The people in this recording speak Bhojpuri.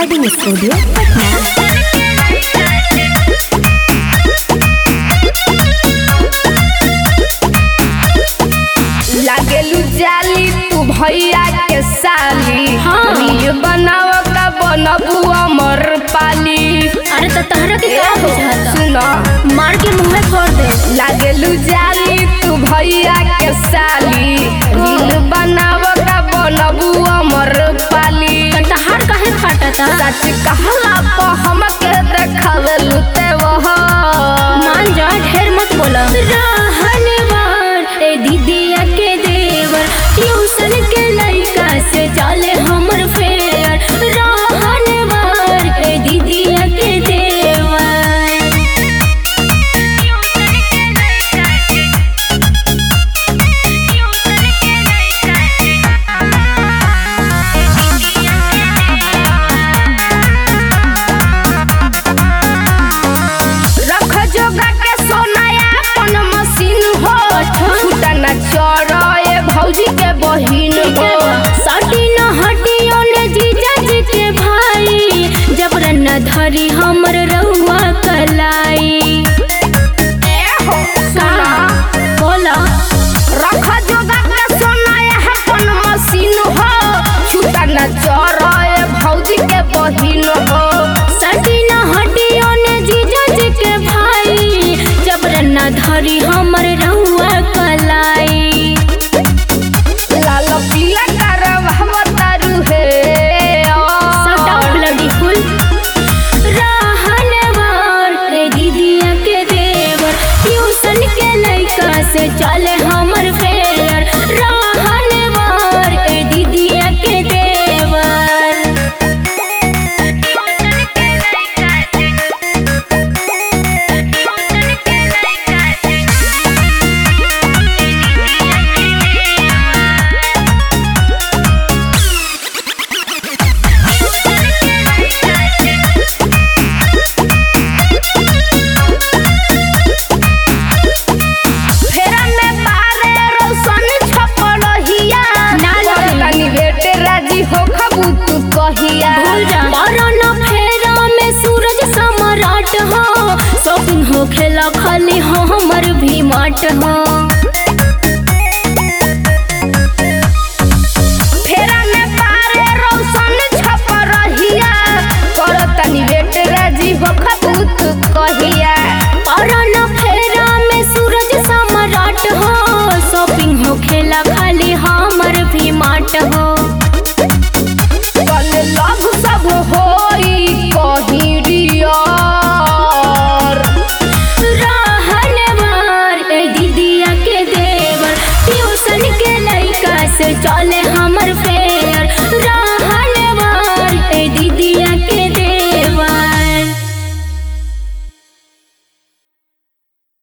रिकॉर्डिंग स्टूडियो पटना लागेलू जाली तू भैया के साली हाँ। रील बनाव का बनबू अमर पाली अरे तो तहरा के क्या बुझाता सुनो मार के मुंह फोड़ दे लागेलू जाली तू भैया के साली रील बनाव का बनबू अमर पाली तो तहार काहे फाटता सच कहला तो हमके देखावेलू ते वह मान जा ढेर मत बोला रहनवार ए दीदिया के देवर ट्यूशन के लड़का से चले हमर फेयर रहनवार ए दीदिया के देवर रख जोगा के सोनाया अपन मशीन हो छूटा न चोरए भौजी के बहिन हो साटी न हटियो ने जीजा जी के भाई जबरन न धरी हमर रहुआ कलाई ए हो सुना बोला रख जोगा के सोनाया अपन मशीन हो छूटा न चोरए भौजी के बहिन हो साटी न हटियो ने जीजा जी के भाई जबरन न धरी हमर रहुआ कलाई लाल पीला करवा तारू हे सटा ब्लडी फुल रहनवार रे दीदिया के देवर ट्यूशन के लइका से चले हमर फेयर रहनवार ए दीदिया के देवर फेरा में बारे रोशन छपड़हिया ना लगी। तनी बेटे राजी हो खबू तू कहिया भूल जा बारह फेरा में सूरज सम्राट हो शौकीन हो खेला खाली हो हमर भी माट हो फेरा में बारे रोशन छपड़हिया कर तनी बेटे राजी हो खबू तू कहिया बारह फेरा में सूरज सम्राट हो शॉपिंग हो खेला खाली हमर भी माट हो कल लव सब होई कहीं डियर रहनवार ए दीदिया के देवर ट्यूशन के लइका से चले हमर फेयर